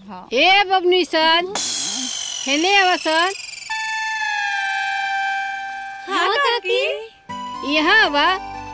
ए बबनी सन हेने आवा सन हाँ काकी यहाँ आवा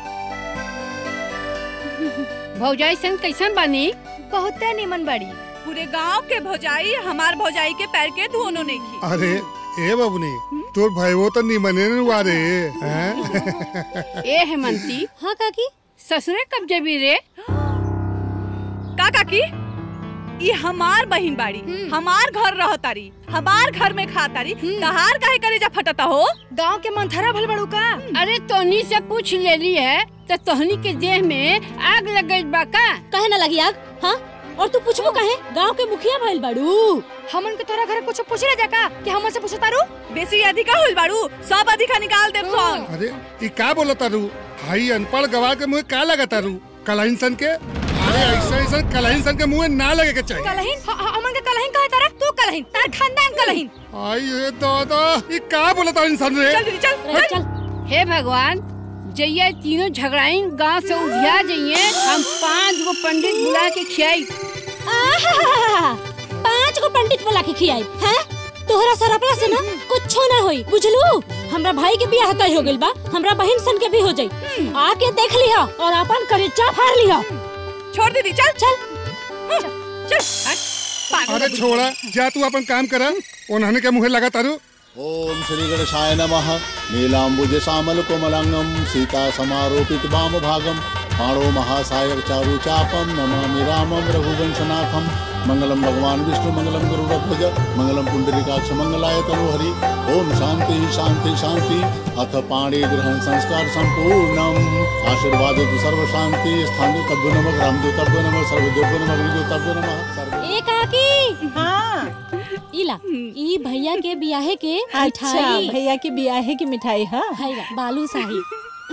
भौजाई सन कैसन बानी बहुते निमन बड़ी पूरे गांव के भौजाई हमार भौजाई के पैर के धोनो नहीं की अरे ए बबनी तोर भाईवो तो निमने नुआ रे हैं ए हेमंती हाँ काकी ससुरे कब जबी रे का काकी ये हमार बहिन बाड़ी हमार घर रहतारी हमार घर में खातारी तहार काहे करे जा फटता हो गांव के मंथरा भल बड़ू का अरे तोहनी से पूछ लेली है तो तोहनी के देह में आग लग गई बा का कहे ना लगी आग हाँ और तू पूछबो कहे गांव के मुखिया भइल बाड़ू हमन के तोरा घर कुछ पूछ ले जाका कि हमन से पूछता रू बेसी अधिका होल बाड़ू सब अधिका निकाल देब सन अरे ई का बोला तारू हाई अनपढ़ गवार के मुंह का लगा तारू कलाइन सन के अरे ऐसा ऐसा कलाइन सन के मुंह में ना लगे के चाहिए कलहिन ह- ह- हमन के कलहिन कहे तारा तू कलहिन तार खानदान कलहिन आई ये दादा ई का बोला तारू इंसान रे चल दीदी चल अरे चल हे भगवान जइया तीनों झगड़ाई गांव से उधिया जइए हम पांच गो पंडित बुला के खियाई आहा, पांच गो पंडित बोला के खियाई हैं तोहरा सरपला से ना कुछो ना होई बुझलू हमरा भाई के बियाह तय हो गइल बा हमरा बहन सन के भी हो जाई आके देख लिहा और अपन करेचा फाड़ लिहा छोड़ दीदी चल चल चल पागल अरे छोड़ा जा तू अपन काम करा उन्होंने के मुंह लगा तारू ओम श्री गणेशाय नमः नीलाम्बुज श्यामल कोमलांगम सीता समारोपित वाम भागम पाणो महासायक चारु चापम नमामि रामम रघुवंशनाथम मंगलम भगवान विष्णु मंगलम गरुड़ध्वज मंगलम पुंडरीकाक्ष मंगलाय तनुहरि ओम शांति शांति शांति अथ पाणी ग्रहण संस्कार संपूर्णम आशीर्वाद सर्व शांति स्थान तब्य नमः राम तब्य नमः सर्वदेव नमः विदु तब्य नमः सर्व ए काकी हाँ इला ई भैया के बियाहे के अच्छा मिठाई भैया की बियाहे की मिठाई हाँ है बालू शाही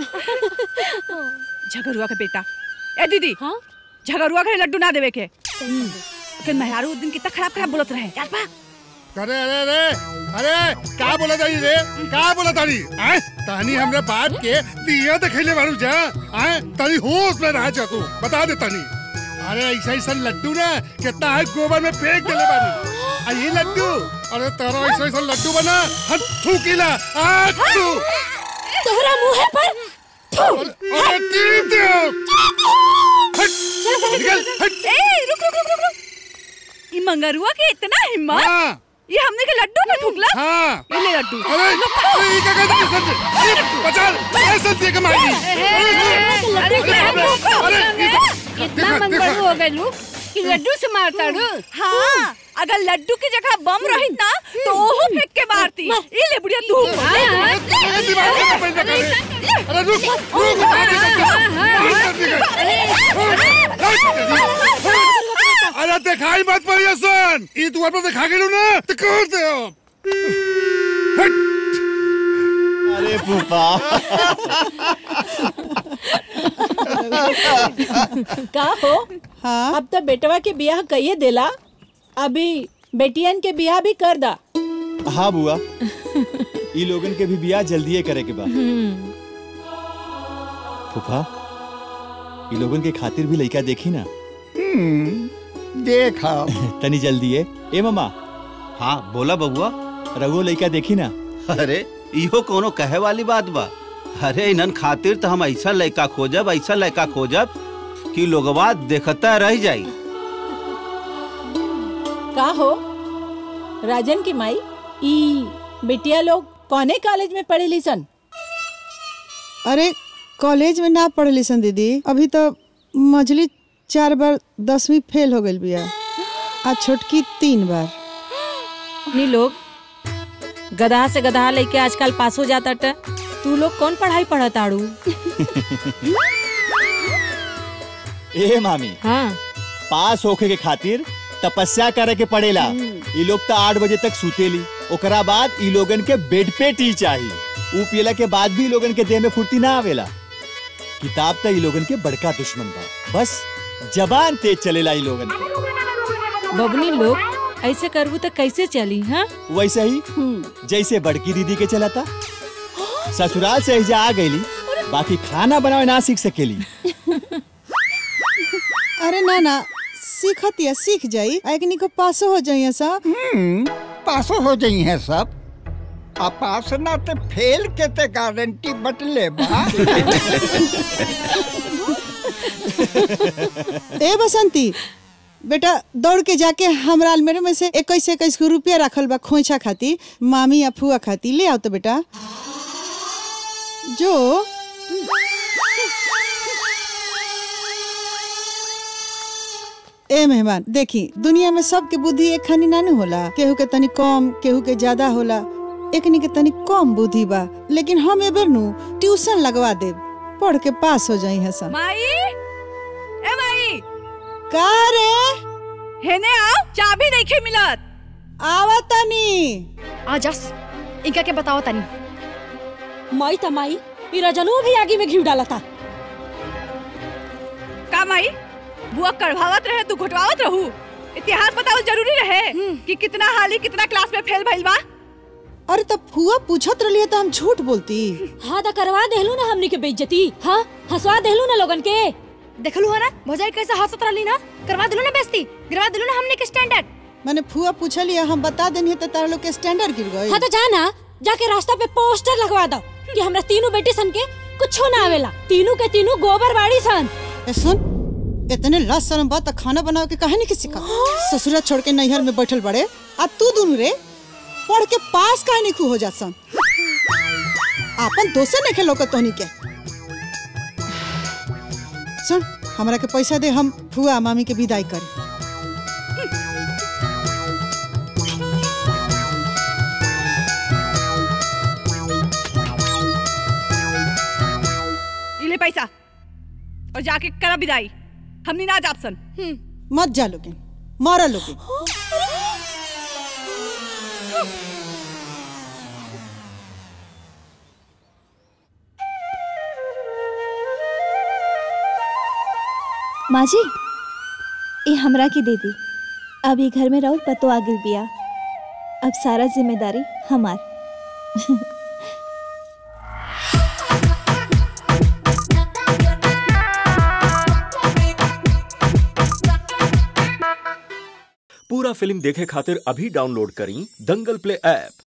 झगरुआ के बेटा ए दीदी हाँ झगरुआ के लड्डू ना देवे के फिर मेहरारू उस दिन कितना खराब खराब बोलत रहे याद बा अरे अरे अरे अरे का बोला तारी रे का बोला तारी आय तानी हमरे बाप के दिया देखले बारू जा आय तारी होश में रहा जा तू बता दे तानी अरे ऐसा ऐसा लड्डू ना कितना है गोबर में फेंक देले बानी आ ये लड्डू अरे तेरा ऐसा ऐसा लड्डू बना हट थूकीला आ तू तोहरा मुंह पर अरे टीप दे हट निकल हट ए रुक रुक रुक रुक रुक ई मंगरुआ के इतना हिम्मत हाँ ये हमने के लड्डू पे ठुकला हाँ ये ले लड्डू अरे अरे ये क्या कहते हैं सर ये बचा ऐसा दे के मारी अरे अरे इतना मन बड़ू हो गए लू कि लड्डू से मारता रू हाँ अगर लड्डू की जगह बम रही ना तो ओहो फेंक के मारती ये ले बुढ़िया तू अरे दिमाग में पैदा करे अरे रुक रुक अरे दिखाई मत पड़िए सन ई तू अपन दिखा गेलू ना तो कर दे हट अरे फूफा का हो हाँ अब तो बेटवा के बियाह कहिए देला अभी बेटियन के बियाह भी कर दा हाँ बुआ ई लोगन के भी बियाह जल्दीए करे के बा फूफा ई लोगन के खातिर भी लइका देखी ना देखा तनी जल्दी है ए मामा हाँ बोला बबुआ रघु लइका देखी ना अरे इहो कोनो कहे वाली बात बा अरे इनन खातिर तो हम ऐसा लड़का खोजब ऐसा लड़का खोजब कि लोगवा देखता रह जाई का हो राजन की माई ई बेटिया लोग कौने कॉलेज में पढ़े सन अरे कॉलेज में ना पढ़ली सन दीदी अभी तो मझली चार बार दसवीं फेल हो गई बिया आ छोटकी तीन बार नी लोग गधा से गधा लेके आजकल पास हो जाता ट तू लोग कौन पढ़ाई पढ़त आड़ू ए मामी हाँ पास होके के खातिर तपस्या करे के पड़ेला ई लोग तो आठ बजे तक सुतेली ओकरा बाद ई लोगन के बेड पे टी चाहिए ऊ पियला के बाद भी ई लोगन के देह में फुर्ती ना आवेला किताब तो ई लोगन के बड़का दुश्मन बा बस जबान तेज चलेला ई लोगन के बबनी लोग ऐसे करबू तो कैसे चली हाँ वैसे ही जैसे बड़की दीदी के चलाता ससुराल से एहिजा आ गईली बाकी खाना बनावे ना सीख सकेली अरे ना ना सीखत या सीख जाई आ एकनी को पासो हो जाइए सब हम्म पासो हो जाई है सब आ पास ना ते फेल के ते गारंटी बटले बा ए बसंती बेटा दौड़ के जाके हमरा अलमेरे में से इक्कीस इक्कीस गो रुपया रखल बा खोइछा खाती मामी या फुआ खाती ले आओ तो बेटा जो ए मेहमान देखी दुनिया में सबके बुद्धि एक खानी नानू होला केहू के तनी कम केहू के ज्यादा होला एकनी के तनी कम बुद्धि बा लेकिन हम एबर नु ट्यूशन लगवा देब पढ़ के पास हो जाई है सब माई ए माई का रे हेने आओ चाबी नहीं खे मिलत आवा तनी आ जस इनका के बताओ तनी माई त माई मेरा जनू भी आगे में घी डाला था का माई बुआ कड़वावत रहे तू घुटवावत रहू इतिहास बताओ जरूरी रहे कि कितना हाली कितना क्लास में फेल भइल बा अरे तब फुआ पूछत रही तो हम झूठ बोलती हाँ तो करवा देहलू ना हमनी के बेइज्जती हाँ हंसवा देहलू ना लोगन के देखलू है ना भौजाई कैसे हंसत रहली ना करवा दिलू ना बेइज्जती गिरवा दिलू ना हमने के स्टैंडर्ड मैंने फुआ पूछली हम बता देनी है तो तारा लोग के स्टैंडर्ड गिर गए हाँ तो जाना जाके रास्ता पे पोस्टर लगवा दो कि हमरा तीनों बेटी सन के कुछ ना आवेला तीनों के तीनों गोबर बाड़ी सन ए सुन इतने लाज शर्म बात तो खाना बनावे के कहे नहीं किसी का ससुरा छोड़ के नैहर में बैठल बड़े आ तू दोनों रे पढ़ के पास काहे नहीं खू हो जात सन आपन दोसे नहीं खेलो के तोहनी के सुन हमरा के पैसा दे हम फुआ मामी के विदाई करी इले पैसा और जाके करा विदाई हमनी ना जाप सन मत जा लोगे मारा लोगे माँ जी ये हमरा के दे दी अब ये घर में रहो पतो आ गिल बिया अब सारा जिम्मेदारी हमार पूरा फिल्म देखे खातिर अभी डाउनलोड करी दंगल प्ले ऐप